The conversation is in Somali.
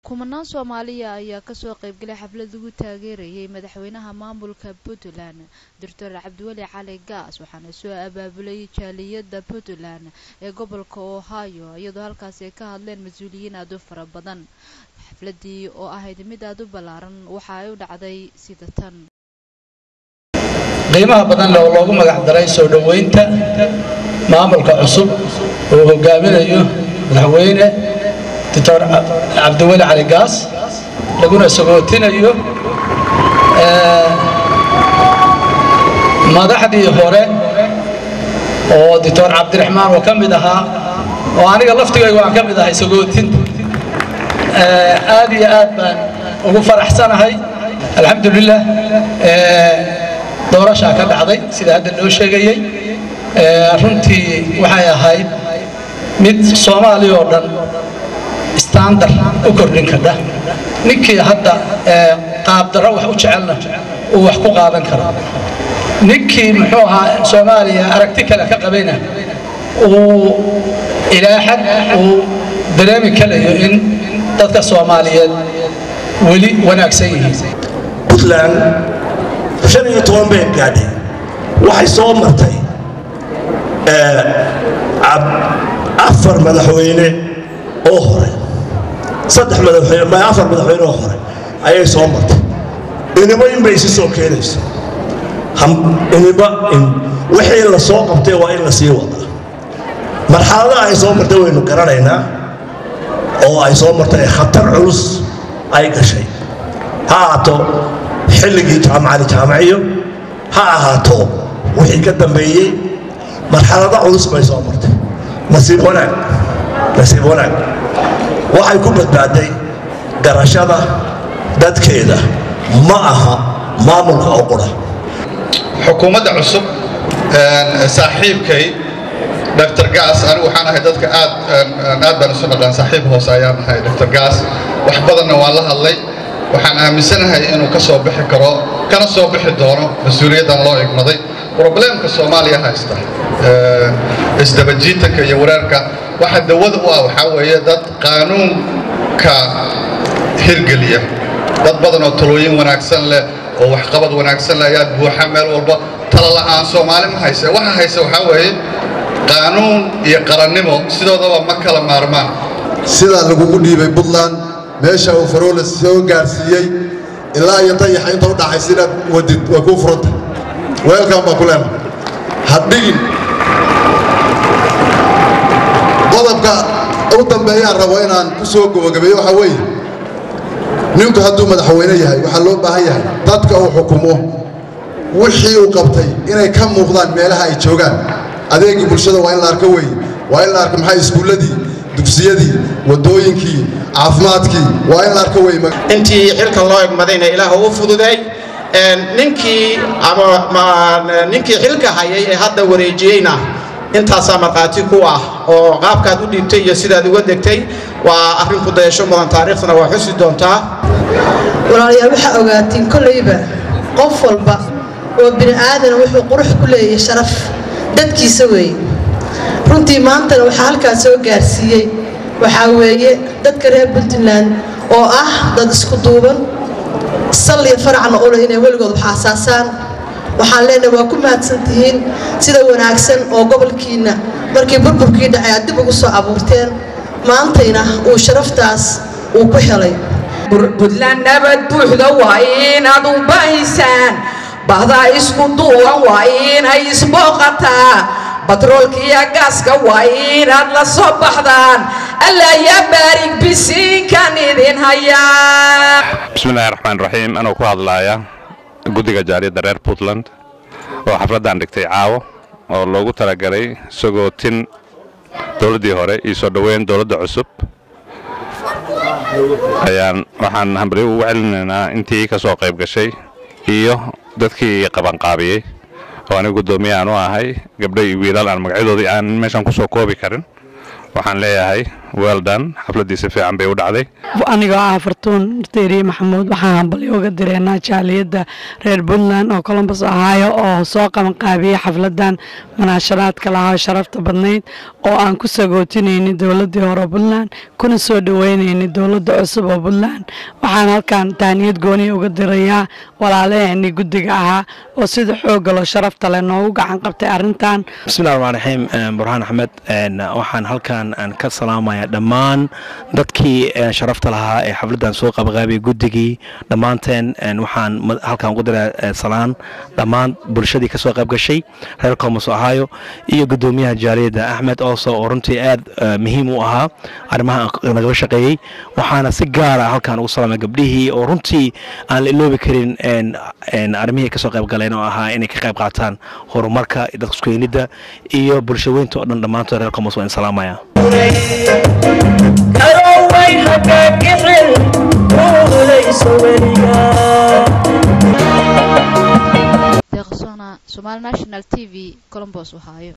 kumanaan soomaaliya ayaa kasoo qaybgalay xaflad lagu taageerayay madaxweynaha maamulka puntland doctor cabdiweli cali gaas waxaana soo abaabulay jaaliyadda puntland ee gobolka ohio iyadoo halkaasi ay ka hadleen mas-uuliyiin aad u fara badan xafladii oo ahayd mid aad u ballaaran waxa ay u dhacday sida tan qiimaha badan leh oo loogu magac daray soo dhoweynta maamulka cusub oo hogaaminayo madaxweyne doctor cabdiweli cali gaas laguna sagootinayo madaxdii hore oo doctor cabdiraxmaan oo ka mid ahaa oo aniga laftigaygu aan ka mid ahay sagootinta aad iyo aad baan ugu faraxsanahay alxamdulilah doorashaa ka dhacday sida hadda loo sheegayey runtii waxay ahayd mid soomaaliya oo dhan standar u kordhin kadha ninkii hadda qaabdarro wax u jecelna uu wax ku qaadan karo ninkii muxuu ahaa soomaaliya aragti kale ka qabayna uu ilaa xad uu dareemi karayo in dadka soomaaliyeed weli wanaagsan yihiin puntland shan iyo toban bay gaadhay waxay soo martay afar madaxweyne oo hore saddex madaxweyne ma afar madaxweyne oo hore ayay soo martay inimo in bay isi soo keenayso inimo in wixii la soo qabtay waa in la sii wadaa marxaladaha ay soo martay waynu garanaynaa oo ay soo martay khatar culus ay gashay ha ahaato xilligii jaamacali jaamaciyo ha ahaato wixii ka dambeeyey marxalado culus bay soo martay nasiib wanaag nasiib wanaag waxay ku badbaaday garashada dadkeeda ma aha maamulka oo qura xukuumadda cusub saaxiibkay dr gaas anigu waxaan ahay dadka aad aad baan isu dhaqaan saaxiib hoose ayaan ahay dr gaas wax badanna waan la hadlay waxaan aaminsanahay inuu ka soo bixi karo kana soo bixi doono mas-uuliyaddan loo igmaday probleemka soomaaliya haysta isdabajiitanka iyo wareerka waxa dawada u ah waxaa weeye dad qaanuunka hirgeliya dad badan oo talooyin wanaagsan leh oo waxqabad wanaagsan leh ayaa buuxa meel walba tala la'aan soomaali ma hayse waxa hayse waxaa weeye qaanuun iyo qarannimo sidoodaba ma kala maarmaan sidaa lagugu dhiibay puntland meesha uu faroola soo gaarsiiyey ilaa iyo dayaxa inta u dhaxaysa inaad wadid waa kuu furanta weelkan baa ku leena hadhigin qodobka u dambeeyaan rabo inaan ku soo gabagabeeyo waxaa weeye ninku hadduu madaxweyne yahay waxaa loo baahan yahay dadka uu xukumo wixii uu qabtay inay ka muuqdaan meelaha ay joogaan adeegii bulshada waa in la arko weeye waa in la arko maxay iskuulladii dugsiyadii waddooyinkii caafimaadkii waa in la arko wey intii xilka loo egmadayna ilaah u fududay ninkii ama ninkii xilka hayay ee hadda wareejiyeyna intaasaa markhaati ku ah oo qaabkaad u dhiibtay iyo sidaad uga degtay waa arrin ku dayasho mudan taariikhdana waa xusi doontaa walaalayaal waxaa ogaatiin kollayba qof walba oo bini aadana wuxuu qurux ku leeyahay sharaf dadkiisa weeye runtii maantana waxaa halkaas soo gaarsiiyey waxaa weeye dadka reer puntland oo ah dad isku duuban salliya faracna ule inay weligood wax aasaasaan waxaan leenahay waa ku mahadsan tihiin sida wanaagsan oo gobolkiinna markii burburkii dhacay aad dib ugu soo abuurteen maantayna uu sharaftaas uu ku helay puntland nabad buuxda waa inaad u bahaysaan bahdaa isku duuban waa inay isbooqataa batroolka iyo gaaska waa inaad la soo baxdaan alla yaa baarig bisiinkan idin hayaa bismillahi raxmaan raxiim anoo ku hadlaaya guddiga jaariyadda reer puntland oo xafladdan dhigtay caawo oo loogu talagalay sagootin dowladdii hore iyo soo dhoweyn dowladda cusub ayaan waxaan hambaryo ugu celinaynaa intii ka soo qayb gashay iyo dadkii qabanqaabiyey oo aniga guddoomiye aan u ahay gabdho iyo wiilal aan magacyadoodii aan meeshan ku soo koobi karin waxaan leeyahay weldan xafladdii si fiican bay u dhacday anigoo ah fartuun deeriye maxamuud waxaan hambalyo uga direynaa jaaliyadda reer puntland oo colombus ohio oo soo qabanqaabiyey xafladan munaasharaadka lahaa sharafta badnayd oo aan ku sagootinayni dowladii hore puntland kuna soo dhaweynayni dowladda cusub oo puntland waxaan halkan taaniyad gooniya uga dirayaa walaalaheeni guddiga ahaa oo sida xoogga loo sharafta leh noogu gacan qabtay arrintan bismillahi raxmaan raxiim burhaan axmed waxaan halkan ka salaamayaa dhammaan dadkii sharafta lahaa ee xafladdan soo qabaqaabiyay guddigii dhammaanteen waxaan halkan ugu diraa salaan dhammaan bulshadii ka soo qayb gashay reer columbus ohio iyo guddoomiyaha jaaliyadda axmed ooso oo runtii aad muhiim u ahaa arrimaha nagala shaqeeyey waxaana si gaara halkan ugu salaamay gabdhihii oo runtii aan la iloobi karin arrimihii ka soo qayb galeen oo ahaa inay ka qayb qaataan horumarka dadka iskeenidda iyo bulshaweynta oo dhan dhammaantood reer columbus waan salaamaya deeqsona somaali national t v colombos ohio